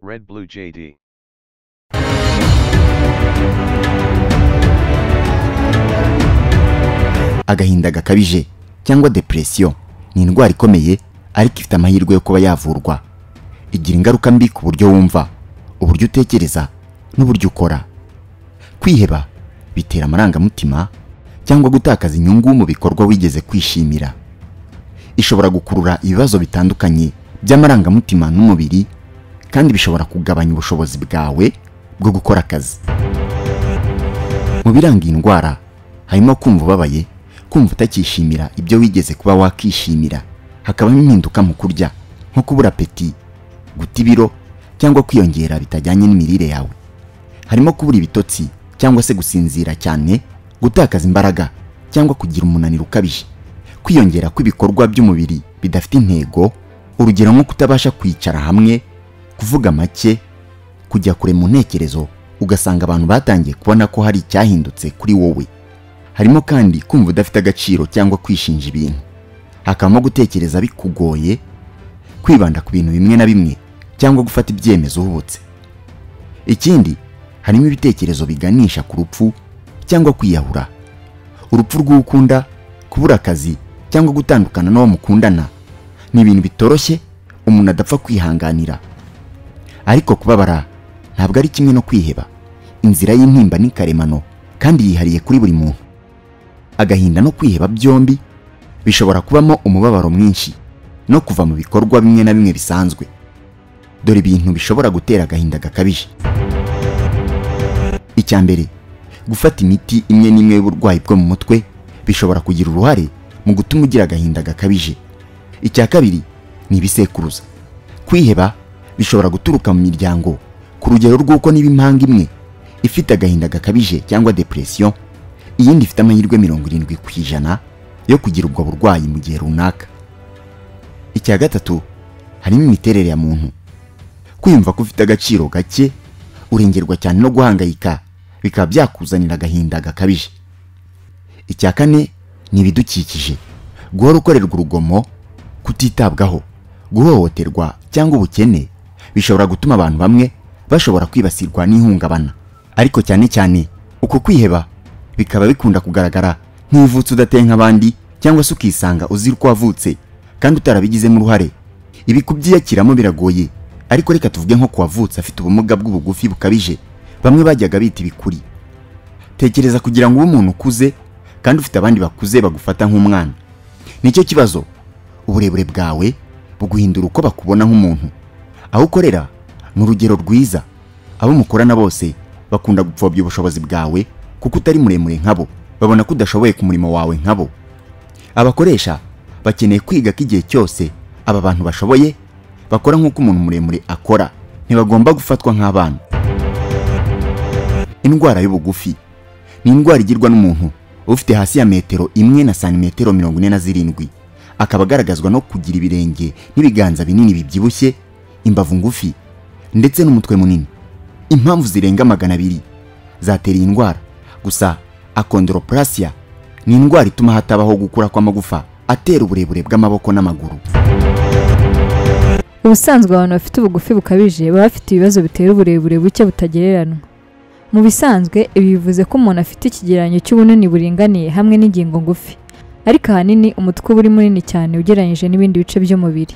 Red Blue JD. agahinda gakabije cyangwa depression ni indwara ikomeye ariko ifite amahirwe yo kuba yavurwa igira ingaruka mbi ku buryo wumva uburyo utekereza n'uburyo ukora kwiheba bitera amarangamutima cyangwa gutakaza inyungu mu bikorwa wigeze kwishimira ishobora gukurura ibibazo bitandukanye by'amarangamutima n'umubiri kandi bishobora kugabanya ubushobozi bwawe bwo gukora akazi mu biranga iyi ndwara harimo kumva ubabaye kumva utakishimira ibyo wigeze kuba wakishimira hakabamo impinduka mu kurya nko kubura apeti guta ibiro cyangwa kwiyongera bitajyanye n'imirire yawe harimo kubura ibitotsi cyangwa se gusinzira cyane gutakaza imbaraga cyangwa kugira umunaniro ukabije kwiyongera kw'ibikorwa by'umubiri bidafite intego urugero nko kutabasha kwicara hamwe kuvuga make kujya kure mu ntekerezo ugasanga abantu batangiye kubona ko hari icyahindutse kuri wowe harimo kandi kumva udafite agaciro cyangwa kwishinja ibintu hakabamo gutekereza bikugoye kwibanda ku bintu bimwe na bimwe cyangwa gufata ibyemezo uhubutse ikindi harimo ibitekerezo biganisha ku rupfu cyangwa kwiyahura urupfu rw'ukunda kubura akazi cyangwa gutandukana n'uwo mukundana ni ibintu bitoroshye umuntu adapfa kwihanganira ariko kubabara ntabwo ari kimwe no kwiheba inzira y'intimba ni karemano kandi yihariye kuri buri muntu agahinda no kwiheba byombi bishobora kubamo umubabaro mwinshi no kuva mu bikorwa bimwe na bimwe bisanzwe dore ibintu bishobora gutera agahinda gakabije icya mbere gufata imiti imwe n'imwe y'uburwayi bwo mu mutwe bishobora kugira uruhare mu gutuma ugira agahinda gakabije icya kabiri ni ibisekuruza kwiheba bishobora guturuka mu miryango ku rugero rw'uko niba impanga imwe ifite agahinda gakabije cyangwa depression iyindi ifite amahirwe mirongo irindwi ku ijana yo kugira ubwo burwayi mu gihe runaka icya gatatu harimo imiterere ya muntu kwiyumva ko ufite agaciro gake urengerwa cyane no guhangayika bikaba byakuzanira agahinda gakabije icya kane ni ibidukikije guhora ukorerwa urugomo kutitabwaho guhohoterwa cyangwa ubukene bishobora gutuma abantu bamwe bashobora kwibasirwa n'ihungabana ariko cyane cyane uko kwiheba bikaba bikunda kugaragara nk'ivutse udateye nk'abandi cyangwa se ukisanga uzira uko wavutse kandi utarabigizemo uruhare ibi kubyiyakiramo biragoye ariko reka tuvuge nko ku wavutse afite ubumuga bw'ubugufi bukabije bamwe bajyaga bita ibikuri tekereza kugira ngo ube umuntu ukuze kandi ufite abandi bakuze bagufata nk'umwana nicyo kibazo uburebure bwawe buguhindura uko bakubona nk'umuntu aho ukorera ni urugero rwiza abo mukorana bose bakunda gupfobya ubushobozi bwawe kuko utari muremure nkabo babona ko udashoboye ku murimo wawe nkabo abakoresha bakeneye kwiga ko igihe cyose aba bantu bashoboye bakora nk'uko umuntu muremure akora ntibagomba gufatwa nk'abana indwara y'ubugufi ni indwara igirwa n'umuntu ufite hasi ya metero imwe na santimetero mirongo ine na zirindwi akaba agaragazwa no kugira ibirenge n'ibiganza binini bibyibushye imbavu ngufi ndetse n'umutwe munini impamvu zirenga magana abiri zatera iyi ndwara gusa akondoroplasia ni indwara ituma hatabaho gukura kw'amagufa atera uburebure bw'amaboko n'amaguru ubusanzwe abantu bafite ubugufi bukabije baba bafite ibibazo bitera uburebure buke butagereranywa mu bisanzwe ibi bivuze ko umuntu afite ikigereranyo cy'ubunini buringaniye hamwe n'ingingo ngufi ariko ahanini umutwe uba uri munini cyane ugereranyije n'ibindi bice by'umubiri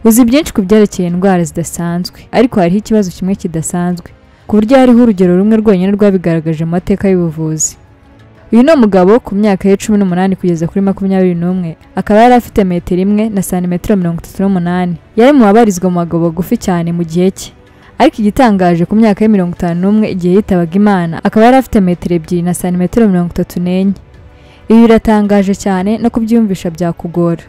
uzi byinshi ku byerekeye indwara zidasanzwe ariko hariho ikibazo kimwe kidasanzwe ku buryo hariho urugero rumwe rwonyine rwabigaragaje mu mateka y'ubuvuzi uyu ni umugabo ku myaka ye cumi n'umunani kugeza kuri makumyabiri n'umwe akaba yari afite metero imwe na santimetero mirongo itatu n'umunani yari mu babarizwa mu bagabo bagufi cyane mu gihe cye ariko igitangaje ku myaka ye mirongo itanu n'umwe igihe yitabaga imana akaba yari afite metero ebyiri na santimetero mirongo itatu n'enye ibi biratangaje cyane no kubyiyumvisha byakugora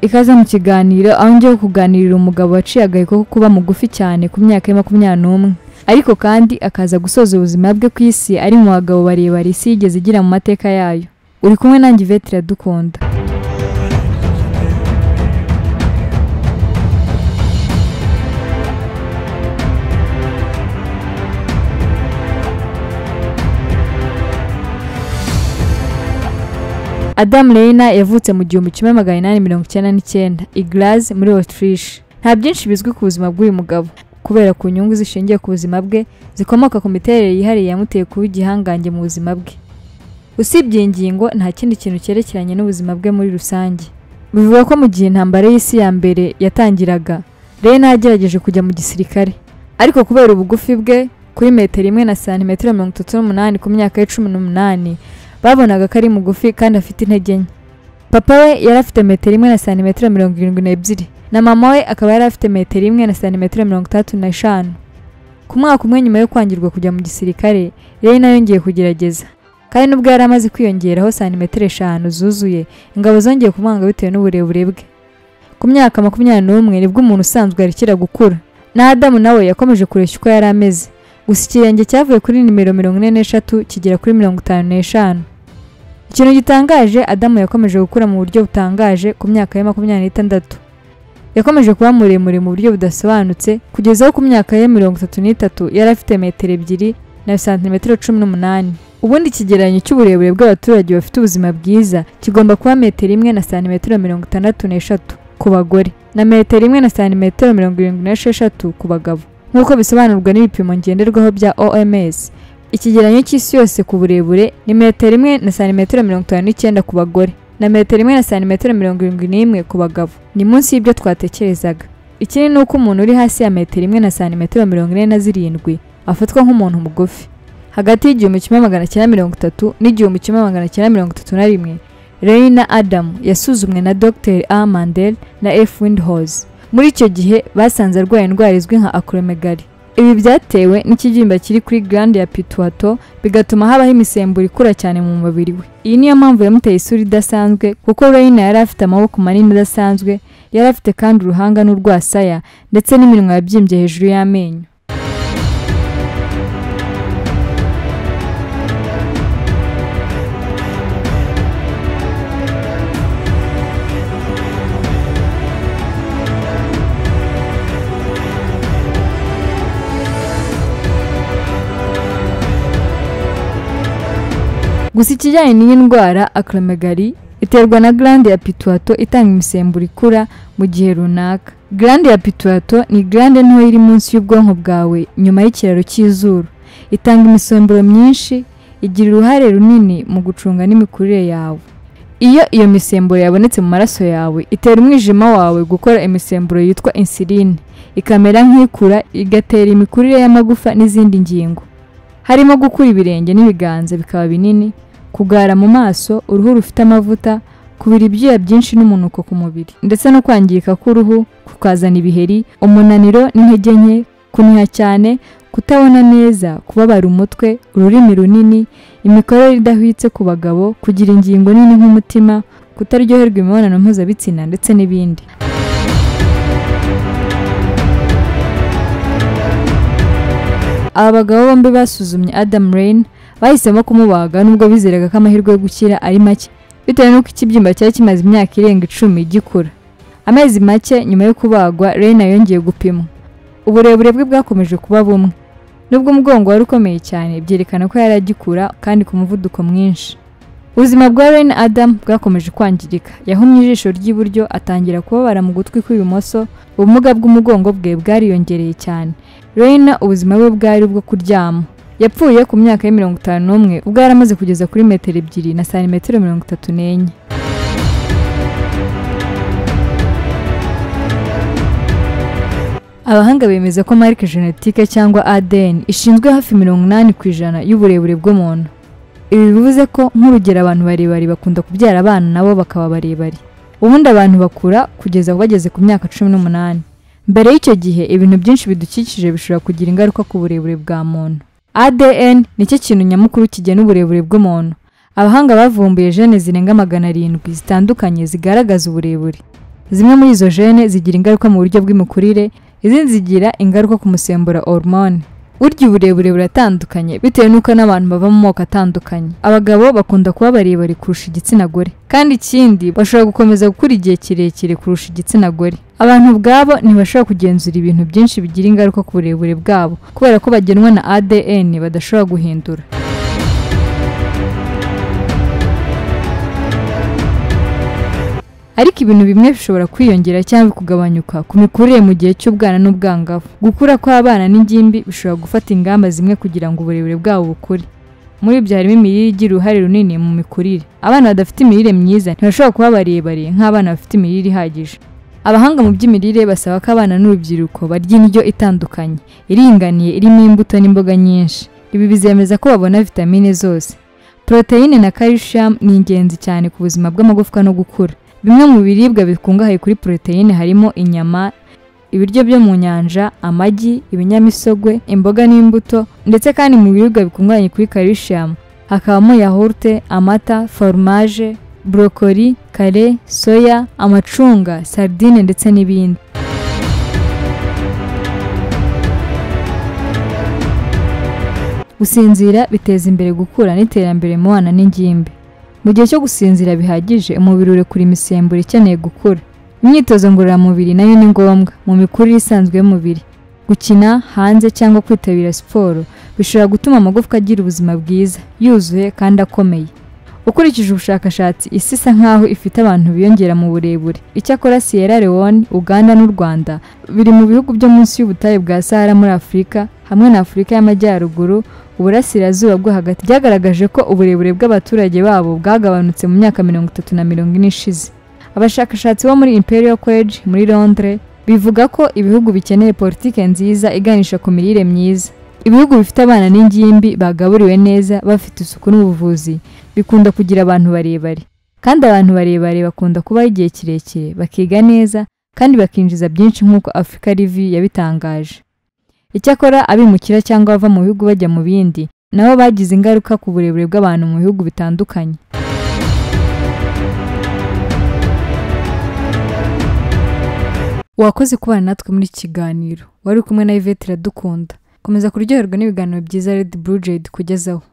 ikaze mu kiganiro aho ngiye kuganirira umugabo waciye agaheko ko kuba mugufi cyane ku myaka ye makumyabiri n'umwe ariko kandi akaza gusoza ubuzima bwe ku isi ari mu bagabo barebare isi yigeze igira mu mateka yayo uri kumwe nanjye ivete iradukunda Adam Reina yavutse mu gihumbi kimwe magana inani mirongo icyenda n'icyenda i Graz muri Autriche nta byinshi bizwi ku buzima bw'uyu mugabo kubera ku nyungu zishingiye ku buzima bwe zikomoka ku miterere yihariye yamuteye kuba igihangange mu buzima bwe usibye iyi ngingo nta kindi kintu cyerekeranye n'ubuzima bwe muri rusange bivuga ko mu gihe intambara y'isi ya mbere yatangiraga rena yagerageje kujya mu gisirikare ariko kubera ubugufi bwe kuri metero imwe na santimetero mirongo itatu n'umunani ku myaka ye cumi n'umunani babonaga ko ari mugufi kandi afite intege nke papa we yari afite metero imwe na santimetero mirongo irindwi n'ebyiri na mama we akaba yari afite metero imwe na santimetero mirongo itandatu n'eshanu ku mwaka umwe nyuma yo kwangirwa kujya mu gisirikare rena yongeye kugerageza kandi nubwo yari amaze kwiyongeraho santimetero eshanu zuzuye ingabo zongeye kumwanga bitewe n'uburebure bwe ku myaka makumyabiri n'umwe nibwo umuntu usanzwe yarekera gukura na adamu nawe yakomeje kureshya uko yari ameze gusa ikirenge cyavuye kuri nimero mirongo ine n'eshatu kigera kuri mirongo itanu n'eshanu ikintu gitangaje adamu yakomeje gukura mu buryo butangaje ku myaka ye makumyabiri n'itandatu yakomeje kuba muremure mu buryo budasobanutse kugeza aho ku myaka ye mirongo itatu n'itatu yari afite metero ebyiri na santimetero cumi n'umunani ubundi ikigereranyo cy'uburebure bw'abaturage bafite ubuzima bwiza kigomba kuba metero imwe na santimetero mirongo itandatu n'eshatu ku bagore na metero imwe na santimetero mirongo irindwi n'esheshatu ku bagabo nk'uko bisobanurwa n'ibipimo ngenderwaho bya OMS ikigereranyo cy'isi yose ku burebure ni metero imwe na santimetero mirongo itanu n'icyenda ku bagore na metero imwe na santimetero mirongo irindwi n'imwe ku bagabo ni munsi y'ibyo twatekerezaga ikindi ni uko umuntu uri hasi ya metero imwe na santimetero mirongo ine na zirindwi afatwa nk'umuntu mugufi hagati y'igihumbi kimwe magana cyenda mirongo itatu n'igihumbi kimwe magana cyenda mirongo itatu na rimwe Reina Adamu yasuzumwe na Dr A Mandel na F Windhorst muri icyo gihe basanze arwaye indwara izwi nka acromegaly ibi byatewe n'ikibyimba kiri kuri glande ya pituwato bigatuma habaho imisemburo ikura cyane mu mubiri we iyi niyo mpamvu yamuteye isura idasanzwe kuko Reina yari afite amaboko manini adasanzwe yari afite kandi uruhanga n'urwasaya ndetse n'iminwa yabyimbye hejuru y'amenyo gusa ikijyanye n'iyi ndwara acromegaly iterwa na glande ya pituwato itanga imisemburo ikura mu gihe runaka glande ya pituwato ni glande nto iri munsi y'ubwonko bwawe nyuma y'ikiraro cy'izuru itanga imisemburo myinshi igira uruhare runini mu gucunga n'imikurire yawe iyo iyo misemburo yabonetse mu maraso yawe itera umwijima wawe gukora imisemburo yitwa insuline ikamera nk'ikura igatera imikurire y'amagufa n'izindi ngingo harimo gukura ibirenge n'ibiganza bikaba binini kugara mu maso uruhu rufite amavuta kubira ibyuya byinshi n'umunuko ku mubiri ndetse no kwangirika k'uruhu kukazana ibiheri umunaniro n'intege nke kuniha cyane kutabona neza kubabara umutwe ururimi runini imikorere idahwitse ku bagabo kugira ingingo nini nk'umutima kutaryoherwa imibonano mpuzabitsina ndetse n'ibindi aba bagabo bombi basuzumye Adam Rain bahisemo kumubaga nubwo bizeraga ko amahirwe yo gukira ari make bitewe n'uko ikibyimba cyari kimaze imyaka irenga icumi gikura amezi make nyuma yo kubagwa Rain yongeye gupimwa uburebure bwe bwakomeje kuba bumwe nubwo umugongo wari ukomeye cyane byerekana ko yari agikura kandi ku muvuduko mwinshi ubuzima bwa Rain Adam bwakomeje kwangirika yahumye ijisho ry'iburyo atangira kubabara mu gutwi kw'ibumoso ubumuga bw'umugongo bwe bwariyongereye cyane Reina ubuzima bwe bwari ubwo kuryama yapfuye ku myaka ya mirongo itanu n'umwe ubwo yari amaze kugeza kuri metero ebyiri na santimetero mirongo itatu n'enye abahanga bemeza ko marike genetike cyangwa ADN ishinzwe hafi mirongo inani ku ijana y'uburebure bw'umuntu ibi bivuze ko nk'urugero abantu barebare bakunda kubyara abana nabo bakaba barebare ubundi abantu bakura kugeza bageze ku myaka cumi n'umunani mbere y'icyo gihe ibintu byinshi bidukikije bishobora kugira ingaruka ku burebure bwa muntu ADN nicyo kintu nyamukuru kigena uburebure bw'umuntu abahanga bavumbuye jene zirenga magana arindwi zitandukanye zigaragaza uburebure zimwe muri izo jene zigira ingaruka mu buryo bw'imikurire izindi zigira ingaruka ku musembura hormone urya uburebure buratandukanye bitewe n'uko n'abantu bava mu moko atandukanye abagabo bakunda kuba barebare kurusha igitsina gore kandi ikindi bashobora gukomeza gukura igihe kirekire kurusha igitsina gore abantu ubwabo ntibashobora kugenzura ibintu byinshi bigira ingaruka ku burebure bwabo kubera ko bagenwa na ADN badashobora guhindura ariko ibintu bimwe bishobora kwiyongera cyangwa bikugabanyuka ku mikurire mu gihe cy'ubwana n'ubwangavu gukura kw'abana n'ingimbi bishobora gufata ingamba zimwe kugira ngo uburebure bwabo bukure muri ibyo harimo imirire igira uruhare runini mu mikurire abana badafite imirire myiza ntibashobora kuba barebare nk'abana bafite imirire ihagije abahanga mu by'imirire basaba ko abana n'urubyiruko barya indyo itandukanye iringaniye irimo imbuto n'imboga nyinshi ibi bizemeza ko babona vitamine zose poroteyine na calcium ni ingenzi cyane ku buzima bw'amagufwa no gukura bimwe mu biribwa bikungahaye kuri poroteyine harimo inyama ibiryo byo mu nyanja amagi ibinyamisogwe imboga n'imbuto ndetse kandi mu biribwa bikungahaye kuri calcium hakabamo yahurute amata foromaje burokori kare soya amacunga sardine ndetse n'ibindi gusinzira biteza imbere gukura n'iterambere mu bana n'ingimbi mu gihe cyo gusinzira bihagije umubiri urekura imisemburo ikeneye gukura imyitozo ngororamubiri nayo ni ngombwa mu mikurire isanzwe y'umubiri gukina hanze cyangwa kwitabira siporo bishobora gutuma amagufwa agira ubuzima bwiza yuzuye kandi akomeye ukurikije ubushakashatsi isi isa nkaho ifite abantu biyongera mu burebure icyakora sierra leone uganda n'u rwanda biri mu bihugu byo munsi y'ubutayu bwa sahara muri afurika hamwe na afurika y'amajyaruguru uburasirazuba bwo hagati byagaragaje ko uburebure bw'abaturage babo bwagabanutse mu myaka mirongo itatu na mirongo ine ishize abashakashatsi bo muri imperial college muri londres bivuga ko ibihugu bikeneye politiki nziza iganisha ku mirire myiza ibihugu bifite abana n'ingimbi bagaburiwe neza bafite isuku n'ubuvuzi bikunda kugira abantu barebare kandi abantu barebare bakunda kubaho igihe kirekire bakiga neza kandi bakinjiza byinshi nk'uko afurika rivi yabitangaje icyakora abimukira cyangwa abava mu bihugu bajya mu bindi nabo bagize ingaruka ku burebure bw'abantu mu bihugu bitandukanye wakoze kubana natwe muri iki kiganiro wari kumwe na Yvette iradukunda komeza kuryoherwa n'ibiganiro byiza Red Blue Jay kugezaho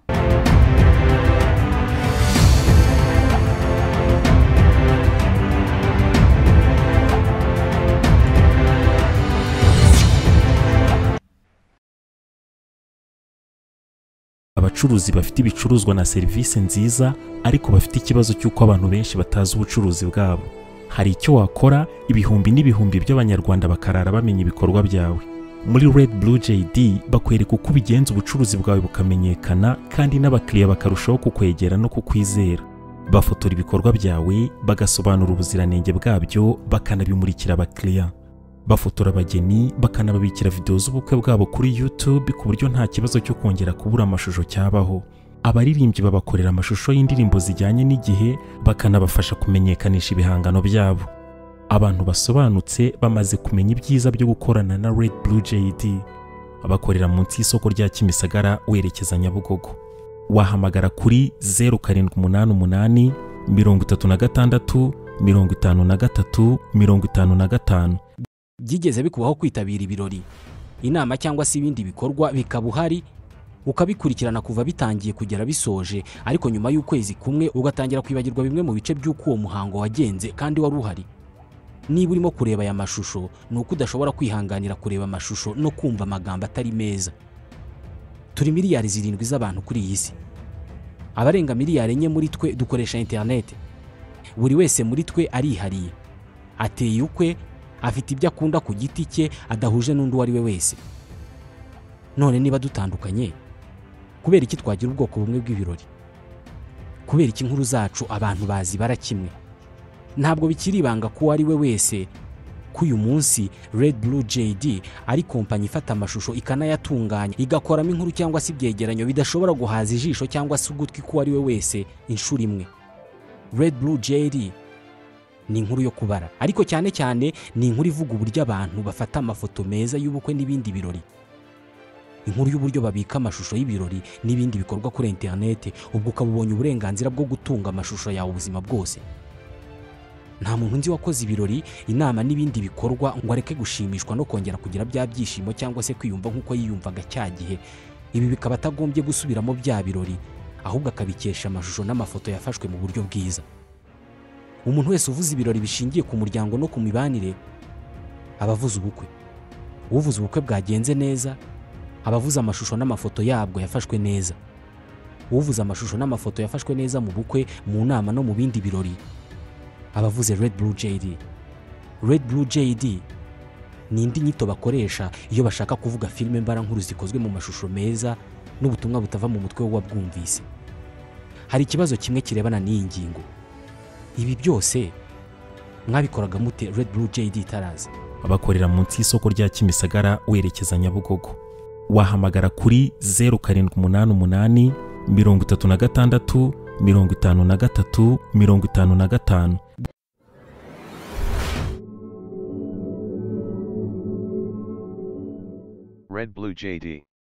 abacuruzi bafite ibicuruzwa na serivisi nziza ariko bafite ikibazo cy'uko abantu benshi batazi ubucuruzi bwabo hari icyo wakora ibihumbi n'ibihumbi by'abanyarwanda bakarara bamenya ibikorwa byawe muri red blue jd bakwereka uko ubigenza ubucuruzi bwawe bukamenyekana kandi n'abakiriya bakarushaho kukwegera no kukwizera bafotora ibikorwa byawe bagasobanura ubuziranenge bwabyo bakanabimurikira abakiriya bafotora abageni bakanababikira videwo z'ubukwe bwabo kuri YouTube ku buryo nta kibazo cyo kongera kubura amashusho cyabaho abaririmbyi babakorera amashusho y'indirimbo zijyanye n'igihe bakanabafasha kumenyekanisha ibihangano byabo abantu basobanutse bamaze kumenya ibyiza byo gukorana na Red Blue JD bakorera munsi y'isoko rya Kimisagara werekeza Nyabugogo wahamagara kuri 0788 36 53 55 byigeze bikubaho kwitabira ibirori inama cyangwa se ibindi bikorwa bikaba uhari ukabikurikirana kuva bitangiye kugera bisoje ariko nyuma y'ukwezi kumwe ugatangira kwibagirwa bimwe mu bice by'uko uwo muhango wagenze kandi wari uhari niba urimo kureba aya mashusho ni uko udashobora kwihanganira kureba amashusho no kumva amagambo atari meza turi miliyari zirindwi z'abantu kuri iyi si abarenga miliyari enye muri twe dukoresha interineti buri wese muri twe arihariye ateye ukwe afite ibyo akunda ku giti cye adahuje n'undi uwo ari we wese none niba dutandukanye kubera iki twagira ubwoko bumwe bw'ibirori kubera iki inkuru zacu abantu bazibara kimwe ntabwo bikiri ibanga ko uwo ari we wese ko uyu munsi Red Blue JD ari kompanyi ifata amashusho ikanayatunganya igakoramo inkuru cyangwa se ibyegeranyo bidashobora guhaza ijisho cyangwa se ugutwi ko uwo ari we wese inshuro imwe Red Blue JD ni inkuru yo kubara ariko cyane cyane ni inkuru ivuga uburyo abantu bafata amafoto meza y'ubukwe n'ibindi birori inkuru y'uburyo babika amashusho y'ibirori n'ibindi bikorwa kuri interinete ubwo ukaba ubonye uburenganzira bwo gutunga amashusho yawe ubuzima bwose nta muntu nzi wakoze ibirori inama n'ibindi bikorwa ngo areke gushimishwa no kongera kugira bya byishimo cyangwa se kwiyumva nk'uko yiyumvaga cya gihe ibi bikaba atagombye gusubiramo bya birori ahubwo akabikesha amashusho n'amafoto yafashwe mu buryo bwiza umuntu wese uvuze ibirori bishingiye ku muryango no ku mibanire aba avuze ubukwe uvuze ubukwe bwagenze neza aba avuze amashusho n'amafoto yabwo yafashwe neza uvuze amashusho n'amafoto yafashwe neza mu bukwe mu nama no mu bindi birori abavuze Red Blue JD Red Blue JD ni indi nyito bakoresha iyo bashaka kuvuga filime mbarankuru zikozwe mu mashusho meza n'ubutumwa butava mu mutwe w'uwabwumvise hari ikibazo kimwe kirebana n'iyi ngingo ibi byose mwabikoraga mute Red Blue JD itaraza abakorera munsi y'isoko rya kimisagara werekeza nyabugogo wahamagara kuri zeru karindwi umunani umunani mirongo itatu na gatandatu mirongo itanu na gatatu mirongo itanu na gatanu Red Blue JD.